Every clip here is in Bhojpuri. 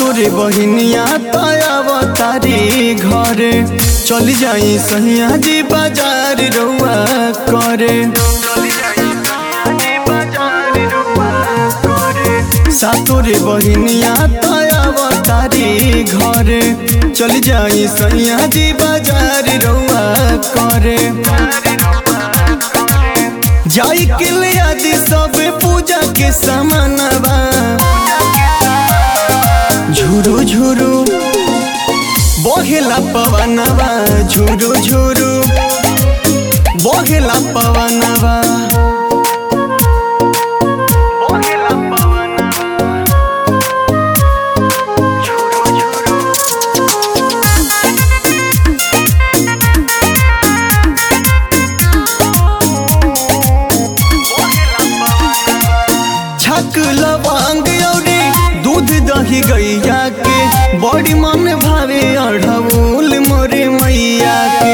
सातोरे बहिनिया तयाव तारी घरे चली जाई सहिया जी बाजार रउआ करे सातोरे बहिनिया तयाव तारी घरे चली जाई सहिया जी बाजार रउआ करे जाई के ले आदि सब पूजा के सामानवा झुरु झुरु बहेला पवनवा झुरु झुरु बहेला पवनवा छक लवांग औरी दूध दही गैया के बड़ी मन भावे अढ़ौल मोरे मैया के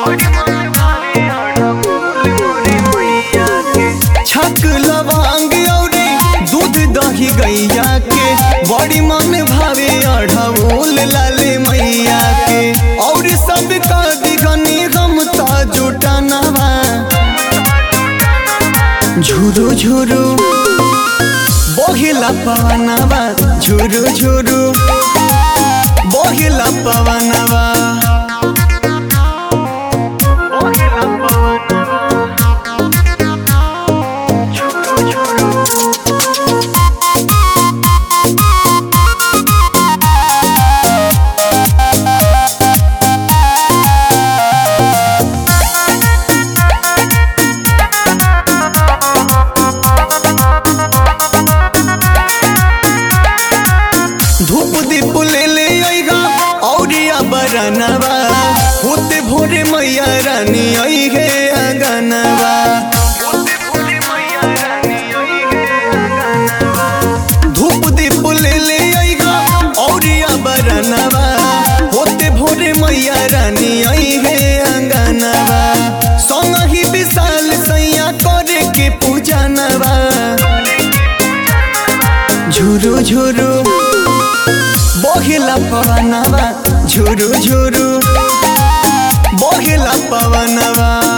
छक लवांग औरी दूध दही गैया के बड़ी मन भावे अढ़ौल लाले मैया के और सब का दिगनी हम ता जुटानवा झुरु झुरु बहिला पवनवा झुरु झुरु बहिला पवनवा धूप दीप ले ले आइगा औरिया बरनवा होते भोरे मैया रानी आई है आंगनवा धूप दीप ले ले आइगा औरिया बरनवा होते भोरे मैया रानी आई है आंगनवा संग ही विशाल सैया करे के पूजनवा झुरु झुरु बहिला पवनवा झुरु झुरु बहिला पवनवा